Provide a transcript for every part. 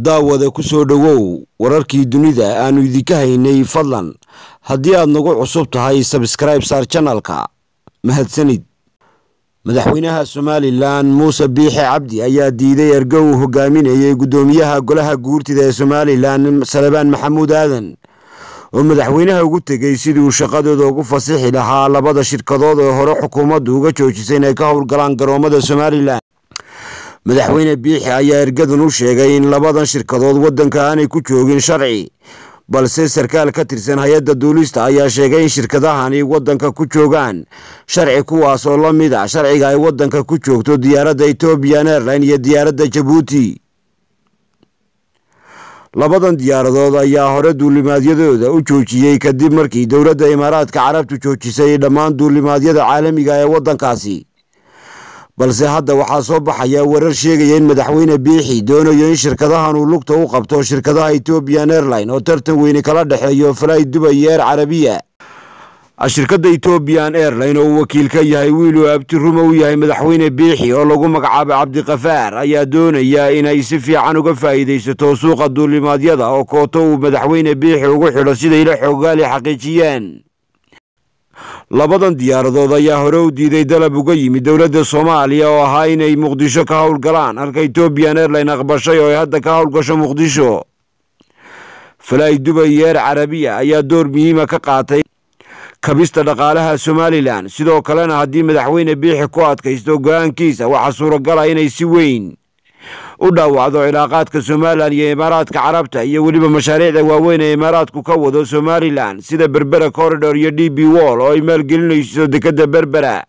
daawada ku soo dhowow wararkii dunida aanu idinka haynay fadlan haddii aad nagu cusub tahay sabskribe saar janalka mahadsanid madaxweynaha somalilan muuse biixe cabdi ayaa diiday ergo uu hogaaminayay guddoomiyaha golaha guurtida ee somalilan salebaan maxamuud aadan oo madaxweynaha ugu tegey sidii uu shaqadooda ugu fasixi lahaa labada shirkadood ee hore xukuumaddu uga joojisay inay ka howlgalaan garoomada somalilan madaxweyne biixi ayaa ergadan u sheegay in labadan shirkadood waddanka aanay ku joogin sharci balse sarkaal ka tirsan hay-adda duulista ayaa sheegay in shirkadahani waddanka ku joogaan sharci kuwaas oo la mid a sharciga ay waddanka ku joogto diyaaradda ethoobian airline iyo diyaaradda jabuuti labadan diyaaradood ayaa hore duulimaadyadooda u joojiyey kadib markii dowladda imaaraadka carabtu joojisay dhammaan duulimaadyada caalamiga ee waddankaasi balse hadda waxaa soo baxaya warar sheegaya in madaxweyne biixi doonayo in shirkadahan uu lugta u qabto shirkadaha ethoobian airline oo tartan weyne kala dhexeeyo falay dubay iyo eer carabiya shirkadda ethoobian airline oo uu wakiil ka yahay wiiluu abtiruma u yahay madaxweyne biixi oo lagu magacaabay cabdikafaar ayaa doonaya inay si fiican uga faa'iidaysato suuqa duulimaadyada oo kooto uu madaxweyne biixi ugu xidho siday la xoogaali xaqiijiyeen labadan diyaaradood ayaa hore u diiday dalab uga yimid dowladda soomaaliya oo ahaa inay muqdisho ka howlgalaan halka ethoobian airline aqbashay oo ay hadda ka howlgasho muqdisho falay dubay iyo eer carabiya ayaa door muhiima ka qaatay kabista dhaqaalaha somalilan sidoo kalena haddii madaxweyne biixi ku adkaysto go-aankiisa waxaa suuragala inay si weyn u dhaawacdo cilaaqaadka somalilan iyo imaaraadka carabta iyo weliba mashaariicda waaweyn ee imaaraadku ka wado somalilan sida berbera corridor iyo d b wall oo ay maalgelinayso dekedda berbera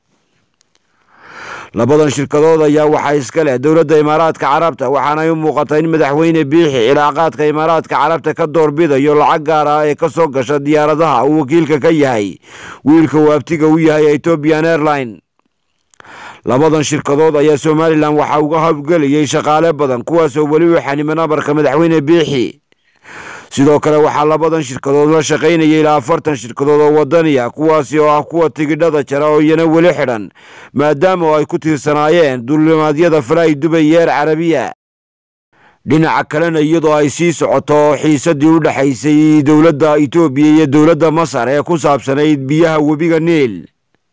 labadan shirkadood ayaa waxaa iska leh dowladda imaaraadka carabta waxaanay u muuqata in madaxweyne biixi cilaaqaadka imaaraadka carabta ka doorbidayo lacag gaar ah ee ka soo gasha diyaaradaha uu wakiilka ka yahay wiilka uu abtiga u yahay ethoobian airline labadan shirkadood ayaa somalilan waxaa uga howlgelayay shaqaale badan kuwaasoo weli u xaniman amarka madaxweyne biixi sidoo kale waxaa labadan shirkadood la shaqaynayay ilaa afartan shirkadood oo wadaniya kuwaasi oo ah kuwa tigidhada jara oo iyana weli xidhan maadaama oo ay ku tiirsanaayeen duulimaadyada falay dubay iyo eer carabiya dhinaca kalena iyadoo ay sii socoto xiisadii u dhexaysay dowladda etoobiya iyo dowladda masar ee ku saabsanayd biyaha webiga niil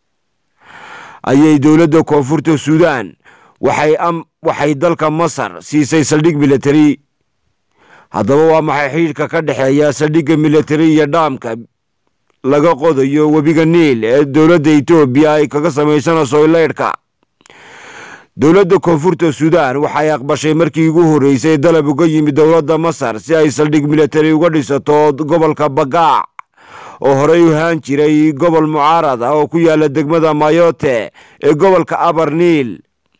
ayay dowladda koonfurta suudaan waxay dalka masar siisay saldhig militari haddaba waa maxay xidhiidhka ka dhexeeya saldhigga militari iyo dhaamka laga qodayo webiga niil ee dowladda etoobiya ay kaga samaysanayso leydhka dowladda koonfurta suudaan waxay aqbashay markii ugu horreysay dalab uga yimid dowladda masar si ay saldhig militari uga dhisato gobolka bagaac oo horey u haan jiray gobol mucaarad ah oo ku yaala degmada mayote ee gobolka abar niil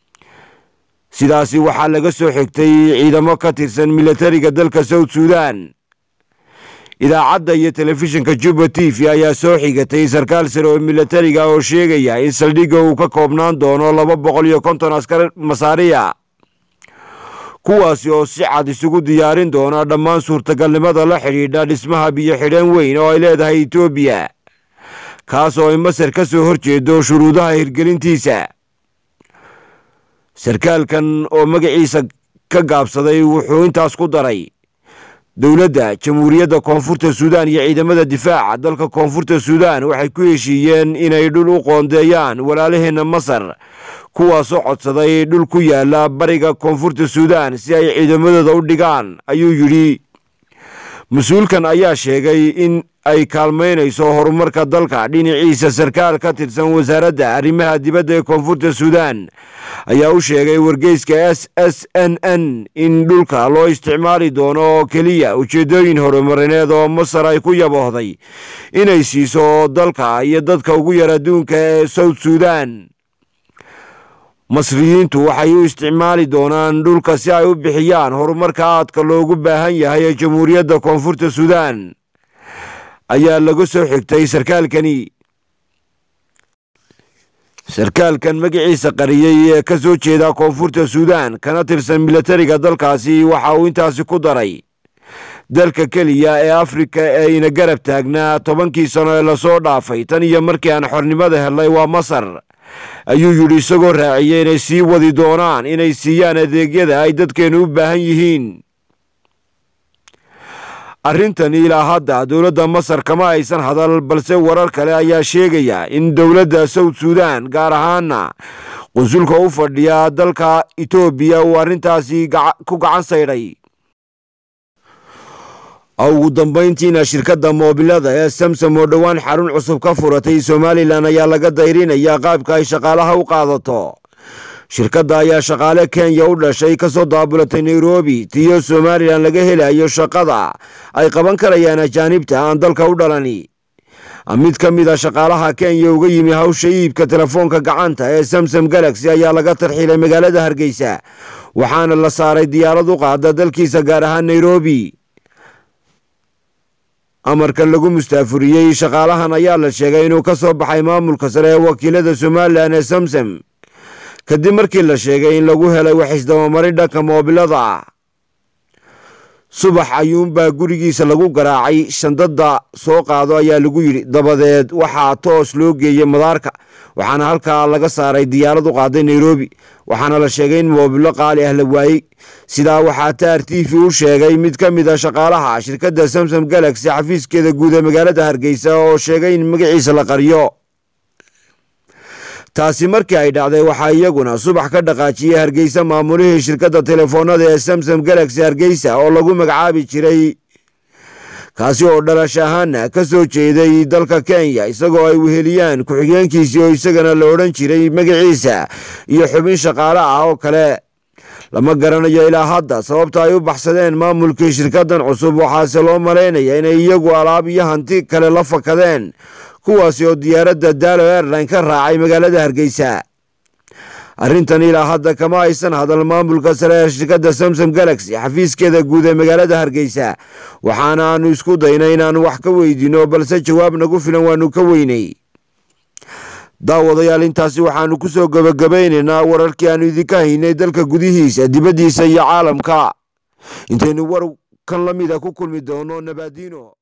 sidaasi waxaa laga soo xigtay ciidamo ka tirsan militariga dalka south suudan idaacadda iyo telefishinka juba t v ayaa soo xigatay sarkaal sare oo militariga oo sheegaya in saldhigga uu ka koobnaan doono laba boqol iyo konton askar masaariya kuwaasi oo si cad isugu diyaarin doona dhammaan suurtagalnimada la xidhiidha dhismaha biyo xidheen weyn oo ay leedahay etoobiya kaas oo ay masar ka soo horjeedo shuruudaha hirgelintiisa sarkaalkan oo magaciisa ka gaabsaday wuxuu intaas ku daray dowladda jamhuuriyadda koonfurta suudaan iyo ciidamada difaaca dalka koonfurta suudaan waxay ku heshiiyeen inay dhul u qoondeeyaan walaalaheenna masar kuwaasoo codsaday dhul ku yaala bariga koonfurta suudaan si ay ciidamadooda u dhigaan ayuu yidhi mas-uulkan ayaa sheegay in ay kaalmaynayso horumarka dalka dhinaciisa sarkaal ka tirsan wasaaradda arrimaha dibadda ee koonfurta suudaan ayaa u sheegay wargeyska s s n n in dhulka loo isticmaali doono oo keliya ujeeddooyin horumarineed oo masar ay ku yaboohday inay siiso dalka iyo dadka ugu yar adduunka ee south suudan masriyiintu waxay u isticmaali doonaan dhulka si ay u bixiyaan horumarka aadka loogu baahan yahay ee jamhuuriyadda koonfurta suudaan ayaa laga soo xigtay sarkaalkani sarkaalkan magaciisa qariyey ee ka soo jeeda koonfurta suudaan kana tirsan militariga dalkaasi waxa uu intaasi ku daray dalka keliya ee afrika ee ina garab taagnaa tobankii sano ee lasoo dhaafay tan iyo markii aan xornimada helnay waa masar ayuu yidhi isagoo raaciyey inay sii wadi doonaan inay siiyaan adeegyada ay dadkeennu u baahan yihiin arrintani ilaa hadda dowladda masar kama aysan hadal balse warar kale ayaa sheegaya in dowladda south suudan gaar ahaana qunsulka u fadhiya dalka etoobiya uu arrintaasi ku gacan saydhay ugu dambayntiina shirkadda moobilada ee samsom oo dhowaan xarun cusub ka furatay somalilan ayaa laga dayrinaya qaabka ay shaqaalaha u qaadato shirkadda ayaa shaqaale kenya u dhashay kasoo daabulatay nairobi tiyo somalilan laga helayo shaqada ay qaban karayaan ajaanibta aan dalka u dhalani mid ka mid a shaqaalaha kenya uga yimi hawsha iibka telefoonka gacanta ee samsom galaxy ayaa laga tarxiilay magaalada hargeysa waxaana la saaray diyaarad u qaada dalkiisa gaar ahaan nairobi amarkan lagu mustaafuriyey shaqaalahan ayaa la sheegay inuu ka soo baxay maamulka sare ee wakiilada somalilan ee samsom kadib markii la sheegay in lagu helay wax isdabamarin dhanka moobilada ah subax ayuunbaa gurigiisa lagu garaacay shandada soo qaado ayaa lagu yidhi dabadeed waxaa toos loo geeyey madaarka waxaana halkaa laga saaray diyaarad u qaaday nairobi waxaana la sheegay in moobilo qaali ah la waayey sidaa waxaa taar t v u sheegay mid ka mid a shaqaalaha shirkadda samsom galaxy xafiiskeeda guud ee magaalada hargeysa oo sheegay in magaciisa la qariyo taasi markii ay dhacday waxaa iyaguna subax ka dhaqaajiyey hargeysa maamulihii shirkadda telefoonada ee samsom galaxy hargeysa oo lagu magacaabi jiray kaasi oo dhalash ahaana ka soo jeeday dalka kenya isagoo ay weheliyaan ku-xigeenkiisii oo isagana la odhan jiray magaciisa iyo xubin shaqaale ah oo kale lama garanayo ilaa hadda sababta ay u baxsadeen maamulkii shirkaddan cusub waxaase loo malaynaya inay iyagu alaab iyo hanti kale la fakadeen kuwaasi oo diyaaradda daalo airline ka raacay magaalada hargeysa arrintan ilaa hadda kama aysan hadal maamulka sare ee shirkadda samsom galaxy xafiiskeeda guud ee magaalada hargeysa waxaana aanu isku daynay inaanu wax ka weydiino balse jawaab nagu filan waanu ka weynay daawadayaal intaasi waxaanu ku soo gebagabaynaynaa wararkii aanu idinka haynay dalka gudihiisa dibaddiisa iyo caalamka intaynu war kan la mida ku kulmi doono nabaadiino